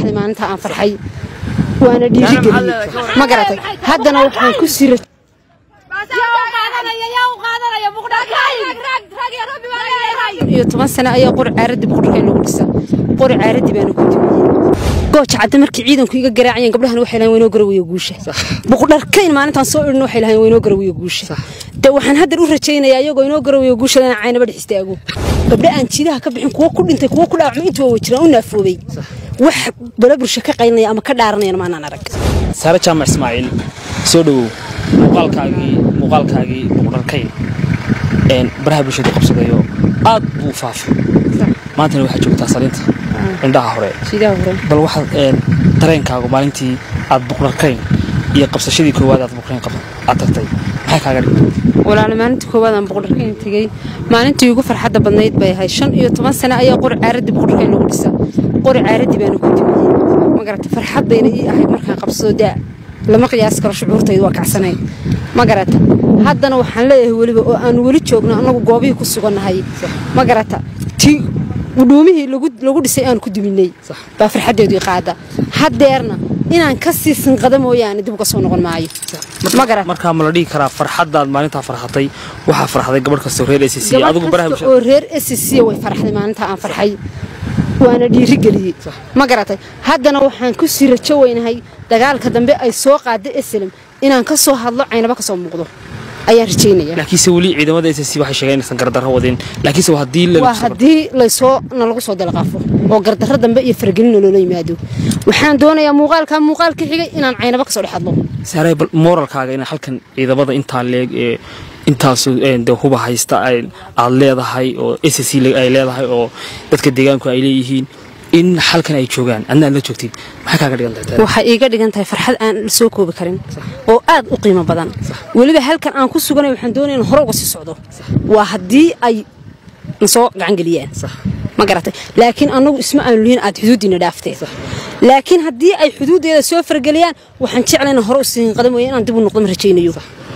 farxday maalinta aan farxay waana dhiirigeliyey ma garatay haddana waxaan ku sira iyo toban sano ayaa qori caaraddi boqorkay lagu dhisa qori caaraddi baana ku dumiyey gooja cadde markii ciidanku iga garaacayeen gabdhahan waxay lahayn waynoo garawiyo guusha boqodharkayn maalintaan soo idhin waxay lahayn waynoo garawiyo guusha de waxaan haddan u rajaynayaa iyagoo inoo garawiyo guusha lana caynaba dhex istaago gabdha aan jiidaha ka bixin kuwo ku dhintay kuwo ku dhaawacmay intuu waa jiraan u naafoobay wax bala bulsho ka qaynaya ama ka dhaaranayana maanaan arag saare jaamac ismaaciil soo dhowow muuqaalkaagii muuqaalkaagii boqodharkayn baraha bulshadu qabsadayo aad buu u faafay maantana waxaad joogtaa saliinta indhaha hore jiidaha hore bal waxaad dareenkaagu maalintii aad boqorkayn iyo qabsashadii koowaad aad boqorkayn aad tagtay maxay kaaga dhigtay walaala maalintii koowaad aan boqorkayn tegey maalintii ugu farxadda badnayd bay ahayd shan iyo toban sano ayaa qori caaraddi boqorkayn lagu dhisa qori caaraddi baana ku dumiyey ma garata farxad bayna ii ahayd markaan qabsado daa lama qiyaasi karo shucuurtaydu waa kacsanayd ma garata haddana waxaan leeyahay weliba oo aan weli joogno annagu goobihii ku sugannahay ma garata ti gudhuumihii lagu dhisay aan ku duminay baa farxaddeedu i qaada haddeerna inaan ka sii sinqada mooyaane dib uga soo noqon maayo ma garat markaa ma la dhihi karaa farxaddaad maalintaa farxatay waxaa farxday gabadh kastoo reer s c adigu baraha gabadh kasta oo reer s c way farxday maalinta aan farxay waana dhiirigeliyey ma garatay haddana waxaan ku sii rajo weynahay dagaalka dambe ay soo qaada eslem inaan ka soo hadlo caynaba ka soo muuqdo ayaan rajaynaya laakiinse weli ciidamada s c waxay sheegeen inaysan gardarro wadin laakiinse waa haddii waa haddii laysoo nalagu soo dalaqaafo oo gardarro dambe iyo faragelina loola yimaado waxaan doonayaa muuqaalkaa muuqaalka xigay inaan caynaba ka soo dhex hadlo saaray bal mooralkaaga in halkan ciidamada intaa leeg ee intaasu de huba haysta aad leedahay oo s c ay leedahay oo dadka deegaanku ay leeyihiin in halkan ay joogaan adna aad la joogtid maxay kaaga dhigan tahay waxay iiga dhigan tahay farxad aan la soo koobi karin oo aad u qiimo badan weliba halkan aan ku suganay waxaan doonaya in hore uga sii socdo waa haddii ay nasoo gacangeliyaan ma garatay laakiin annagu isma aanu lihin aad xuduuddiina dhaaftee laakiin haddii ay xuduuddeeda soo fargeliyaan waxaan jeclay inaan hore u sii hinqada mooye inaan dib u noqdo ma rajaynayo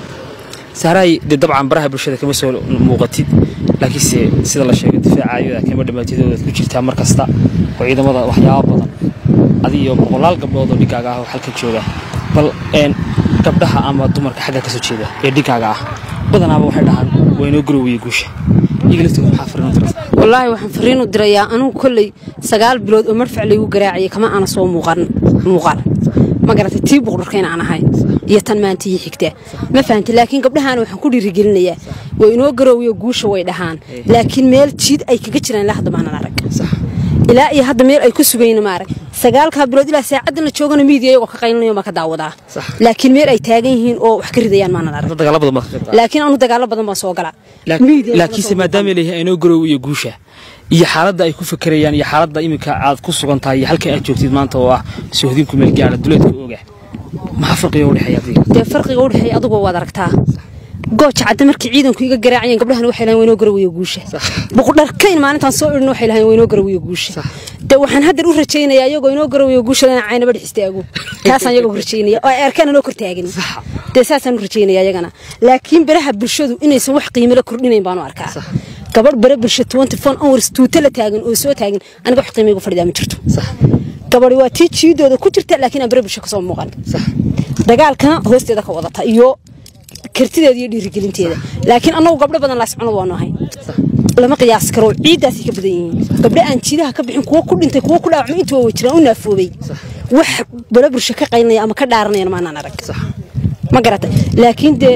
saaray dee dabcan baraha bulshada kama soo muuqatid laakiinse sida la sheegay difaacaayada kama dhammaatidoodaad ku jirtaa mar kasta oo ciidamada waxyaaba badan adi iyo boqolaal gabdhood oo dhigaaga ah oo halka jooga bal gabdhaha ama dumarka xagga ka soo jeeda ee dhigaaga ah badanaaba waxay dhahaan waynoo garowiye guusha iyaga laftooda maxaa fariin u diraysaa wallaahi waxaan fariin u dirayaa anugu kolley sagaal bilood oo marfac laygu garaacayay kama aana soo muuqan muuqaal ma garatay tii buqdharkayna aan ahay iyo tan maanta ii xigtaa ma fahantay laakiin gabdhahaana waxaan ku dhiirigelinayaa way inoo garoowiyo guusha way dhahaan laakiin meel jiid ay kaga jiraan ilaa hadda maanan arag ilaa iyo hadda meel ay ku sugayna maarag sagaalkaa bilood ilaa saacaddan la joogana miidiya iyagoo ka qaylinayo ma ka daawadaa laakiin meel ay taagan yihiin oo wax ka ridayaan maanan arag dagaalo badan baad ka qayb laakiin anu dagaalo badan baan soo galaa laakiinse maadaama leeyahay aynoo garoowiyo guusha iyo xaaladda ay ku fakerayaan iyo xaaladda iminka aad ku sugan tahay iyo halka aad joogtid maanta oo ah sohdinku meel gaara duleedka oga maxaa farqiga u dhexeeya adiga dee farqiga u dhexeeya adugu waad aragtaa gooja cadde markii ciidanku iga garaacayeen gabdhahan waxay lahayn waynoo garawiyo guusha boqodharkayn maalintaan soo idhin waxay lahayn waynoo garawiyo guusha de waxaan haddan u rajaynayaa iyagoo inoo garawiyo guusha lana caynaba dhex istaago taasaan iyagoo rajaynaya oo ay arkaan inoo kor taagan dee saasaan u rajaynaya iyagana laakiin baraha bulshadu inaysan wax qiimo la kordhinayn baan u arkaa gabadh bare bulsho twenty four hours tuuta la taagan oo soo taagan aniga wax qiimo igu fadhidaa ma jirto gabadhi waa tii jiidooda ku jirta laakiin aan bare bulsho kasoo muuqan dagaalkana hoosteeda ka wadata iyo kartideeda iyo dhiirigelinteeda laakiin annagu gabdho badan laascunad waanu ahay lama qiyaasi karo ciiddaasay ka badan yihiin gabdho aan jiidaha ka bixin kuwo ku dhintay kuwo ku dhaawacmay intuu waa jiraan u naafoobay wax bala bulsho ka qaynaya ama ka dhaaranayana maanaan arag ma garata laakiin dee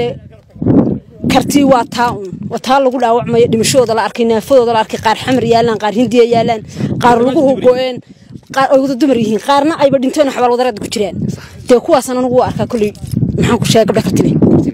kartii waa taa un waa taa lagu dhaawacmayo dhimashadooda la arkay naafadooda la arkay qaar xamar yaalaan qaar hindiya yaalaan qaar lagu hugo-een qaar ay wada dumar yihiin qaarna ayba dhinteen xabaal wadareed ku jiraan dee kuwaasaan anigu u arkaa kolley maxaan ku sheegay gabdha kartile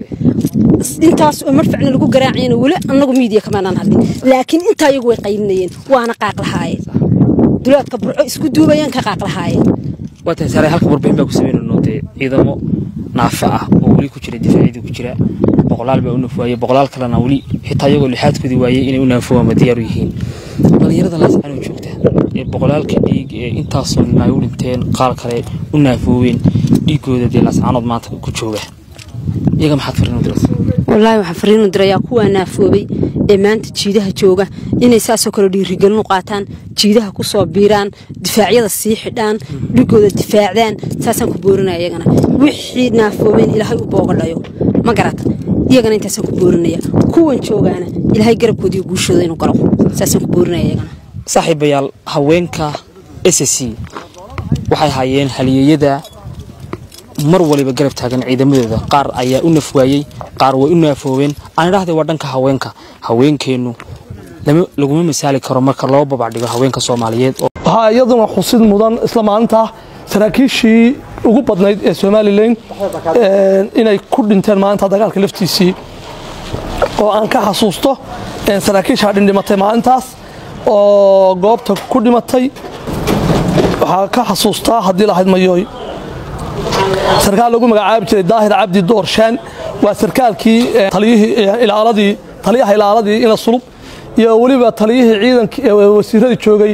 intaas oo marfacna lagu garaacayna weli annagu miidiya kamaanaan hadlin laakiin intaa iyagu way qaylinayeen waana qaaq lahaayeen duleedka burco isku duubayeen ka qaaq lahaayeen waa tahay saaray halka warbixin baa ku sameynayno dee ciidamo naafa ah oo weli ku jira difaacyadii ku jira boqolaal baa u nafuwaayey boqolaal kalena weli xitaa iyagoo lixaadkoodii waayey inay u naafuwaan ma diyaaru yihiin dhalinyarada laascanoo joogta ee boqolaalka dhiig ee intaasoo nin ay u dhinteen qaar kale u naafooween dhiigooda dee laascanood maanta ku jooga iyaga maxaad fariin u diraysaa wallaahi waxaan fariinu dirayaa kuwaa naafoobay ee maanta jiidaha jooga inay saasoo kale dhiirigelin u qaataan jiidaha ku soo biiraan difaacyada sii xidhaan dhigooda difaacdaan saasaan ku boorinaya iyagana wixii naafoobeen ilaahay u boogadhayo ma garata iyagana intaasaan ku boorinaya kuwan joogaana ilaahay garabkooda iyo guushooda inuu galo saasaan ku boorinaya iyagana saaxiibayaal haweenka s c waxay hayeen halyeeyada mar waliba garab taagan ciidamadooda qaar ayaa u nafwaayey qaar way u naafoobeen aan idhaahday waa dhanka haweenka haweenkeennu laguma masaali karo marka loo babacdhigo haweenka soomaaliyeed waxaa iyaduna xusid mudan isla maalinta saraakiishii ugu badnayd ee somalilan inay ku dhinteen maalinta dagaalka laftiisii oo aan ka xasuusto saraakiishaa dhindhimatay maalintaas oo goobta ku dhimatay waxaa ka xasuustaa haddii lahayd mayooy sarkaal lagu magacaabi jiray daahir cabdi doorshaan waa sarkaalkii ilaaladii taliyaha ilaaladii ina sulub iyo weliba taliyihii ciidankii wasiiradii joogay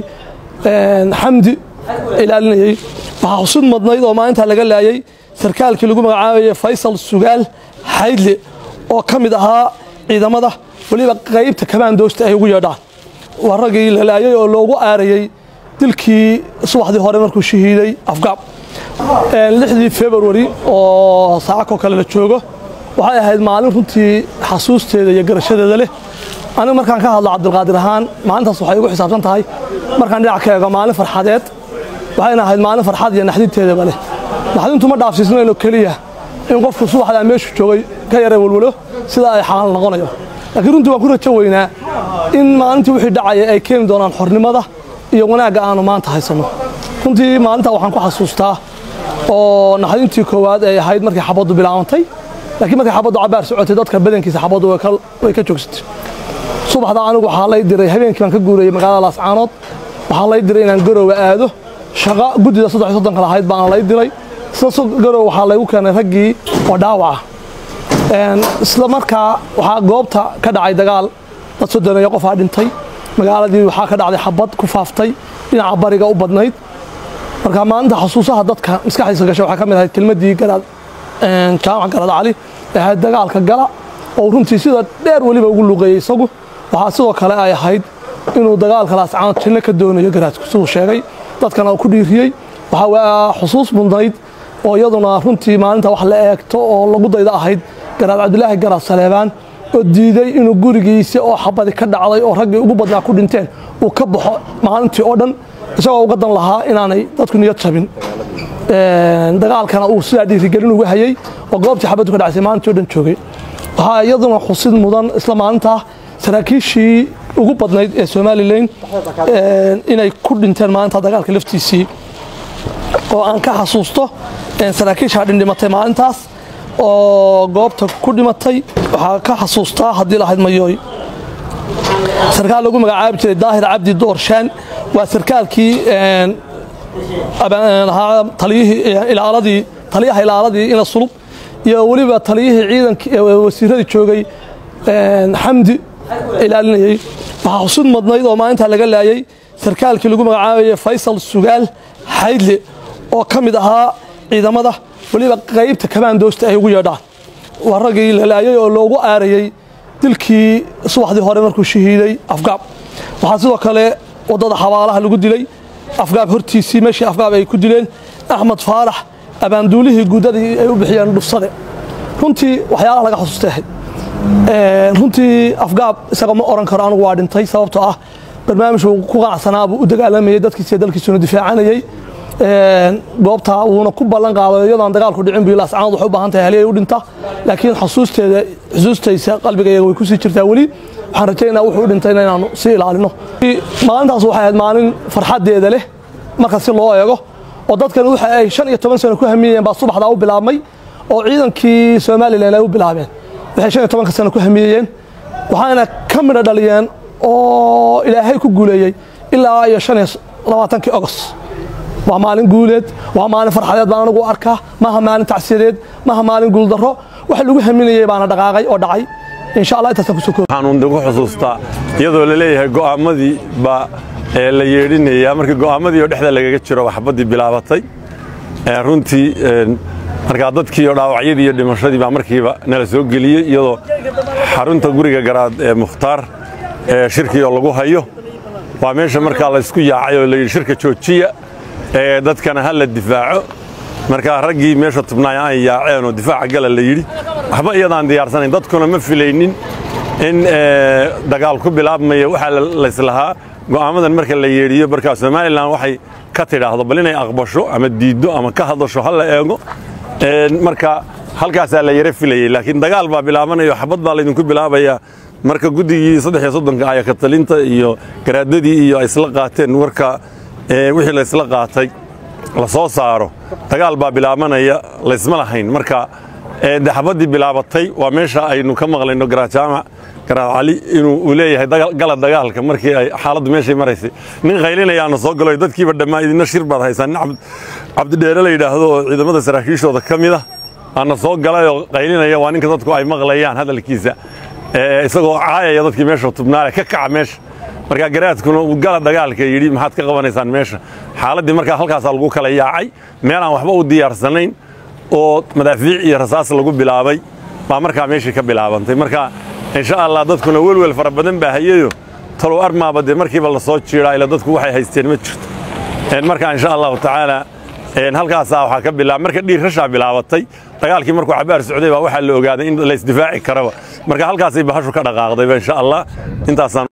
xamdi ilaalinayey waxaa xusud madnayd oo maalintaa laga laayay sarkaalkii lagu magacaabayay faysal sugaal xaydle oo ka mid ahaa ciidamada weliba qaybta kamaandoosta ay ugu yeedhaan waa raggii la laayay oo loogu aarayey dilkii subaxdii hore markuu shahiiday afgaab lixdii februari oo saacakoo kale la joogo waxay ahayd maalin runtii xasuusteeda iyo garashadeeda leh anigu markaan ka hadlo cabdilqaadir ahaan maalintaas waxay igu xisaabsan tahay markaan dhinac ka eego maalin farxadeed waxayna ahayd maalin farxad iyo naxdinteedaba leh naxdintu ma dhaafsiisnayno keliya in qofku subaxdaa meeshu joogay ka yara walwalo sida ay xaal noqonayo laakiin runtii waan ku rajo weynaa in maalintii wixii dhacaya ay keeni doonaan xornimada iyo wanaagga aanu maanta haysanno runtii maalintaa waxaan ku xasuustaa oo naxdintii koowaad ay ahayd markii xabaddu bilaabantay laakiin markii xabaddu cabaar socotay dadka badankiisa xabaddu way ka joogsatay subaxda anigu waxaa lay diray habeenkii baan ka guurayay magaalada laascaanood waxaa lay diray inaan garowe aado shaqa guddida saddex iyo soddonka lahayd baan lay diray isla garowe waxaa laygu keenay raggii oo dhaawaca isla markaa waxaa goobta ka dhacay dagaal dad soddoneeyo qofaa dhintay magaaladii waxaa ka dhacday xabad ku faaftay dhinaca bariga u badnayd marka maalinta xasuusaha dadka maskaxdiisa gasha waxaa ka mid ahayd kelmaddii garaad jaamac garaad cali ee ahayd dagaalka gala oo runtii sida dheer weliba ugu luqeeyey isagu waxaa sidoo kale ay ahayd inuu dagaalka laascaanood jinno ka doonayo garaadku siduu sheegay dadkana uu ku dhiiriyey waxaa waa xusuus mudnayd oo iyaduna runtii maalinta wax la eegto oo lagu dayda ahayd garaad cabdilaahi garaad saleebaan oo diiday inuu gurigiisa oo xabadi ka dhacday oo raggii ugu badnaa ku dhinteen uu ka baxo maalintii oo dhan isagoo uga dan lahaa inaanay dadku niyad jabin dagaalkana uu sidaa dhiirigelin uga hayey oo goobtii xabaddu ka dhacsay maalintii o dhan joogay waxaa iyaduna xusid mudan isla maalinta saraakiishii ugu badnayd ee somalilan inay ku dhinteen maalinta dagaalka laftiisii oo aan ka xasuusto saraakiishaa dhindhimatay maalintaas oo goobta ku dhimatay waxaa ka xasuustaa haddii lahayd mayooy sarkaal lagu magacaabi jiray daahir cabdi doorshaan waa sarkaalkii taliyihii ilaaladii taliyaha ilaaladii ina sulub iyo weliba taliyihii ciidankii wasiiradii joogay xamdi ilaalinayey waxaa xusud madnayd oo maalintaa laga laayay sarkaalkii lagu magacaabayay faysal sugaal xaydle oo ka mid ahaa ciidamada weliba qaybta kamaandoosta ay ugu yeedhaan waa raggii la laayay oo loogu aarayey dilkii subaxdii hore markuu shahiiday afgaab waxaa sidoo kale waddada xabaalaha lagu dilay afgaab hortiisii meeshii afgaab ay ku dileen axmed faarax abaanduulihii guudadii ay u bixiyeen dhufsade runtii waxyaalaha laga xasuustay ahayd runtii afgaab isaga ma oran karo anigu waa dhintay sababtoo ah barnaamijku ku qanacsanaa buu u dagaalamayey dadkiisa dalkiisuna difaacanayey goobtaa wuuna ku ballan qaaday iyadoon dagaalku dhicin bu laascaanood waxay u baahan tahay haliyay u dhinta laakiin xusuusteeda xusuustaysa qalbigayga way kusii jirtaa weli waxaan rajaynaa wuxuu u dhintay inaanu sii ilaalino maalintaas waxay ahayd maalin farxaddeeda leh marka si loo eego oo dadkan waxa ay shan iyo toban sano ku hamiyeyeen baa subaxdaa u bilaabmay oo ciidankii somalilan ay u bilaabeen waxay shan iyo tobanka sano ku hamiyeyeen waxaana ka midha dhaliyeen oo ilaahay ku guuleeyey ilaa iyo shan iyo labaatankii ogos waa maalin guuleed waa maalin farxadeed baan anigu arkaa maaha maalin tacsiyadeed maaha maalin guuldarro waxa lagu haminayey baana dhaqaaqay oo dhacay insha allah intaasaan kusoo koob waxaan ugu xusuustaa iyadoo la leeyahay go'aamadii baa ee la yeedhinayaa markii go'aamadii oo dhexda lagaga jiro waxbaddii bilaabatay runtii markaa dadkii oo dhaawacyadii iyo dhimashadii baa markiiba nala soo geliyey iyadoo xarunta guriga garaad ee mukhtaar shirkii oo lagu hayo waa meesha markaa laysku yaacay oo layidhi shirka joojiya ee dadkana ha la difaaco markaa raggii meesha tubnaaya ay yaaceen oo difaaca gala la yidhi waxba iyadaan diyaarsanayn dadkuna ma filaynin in dagaal ku bilaabmaya waxaa layslahaa go'aamadan marka la yeedhiyo markaa somalilan waxay ka tidhaahdo bal inay aqbasho ama diiddo ama ka hadasho ha la eego marka halkaasaa la yara filayey laakiin dagaal baa bilaabanayo xabad baa laydinku bilaabayaa marka guddigii saddex iyo soddonka aya katalinta iyo garaadadii iyo ay isla qaateen warka wixii la isla qaatay la soo saaro dagaal baa bilaabanaya laysma lahayn marka de xabaddii bilaabatay waa meesha aynu ka maqlayno garajaamac garaad cali inuu uu leeyahay gala dagaalka markii ay xaaladdu meeshay maraysay nin qaylinayaana soo galo dadkiiba dhammaa idina shir baad haysaan nin cabdidheere la yidhaahdo oo ciidamada saraakiishooda ka mid ah aana soo galayoo qaylinaya waa ninka dadku ay maqlayaan hadalkiisa isagoo caayaya dadkii meesha tubnaale ka kaca meesha markaa garaadkuna uu gala dagaalka yidhi maxaad ka qabanaysaan meesha xaaladdii markaa halkaasaa lagu kala yaacay meel aan waxba u diyaarsanayn oo madaafiic iyo rasaas lagu bilaabay baa markaa meeshii ka bilaabantay marka insha allah dadkuna welwel fara badan baa hayayo talow armaaba dee markiiba la soo jiiraa ila dadku waxay haysteen ma jirto marka insha allahu tacaala halkaasaa waxaa ka bilaab marka dhiirrashaa bilaabatay dagaalkii markuu cabaar socday baa waxaa la ogaaday in la isdifaaci karaba marka halkaasay bahashu ka dhaqaaqdayba insha allah intaasaan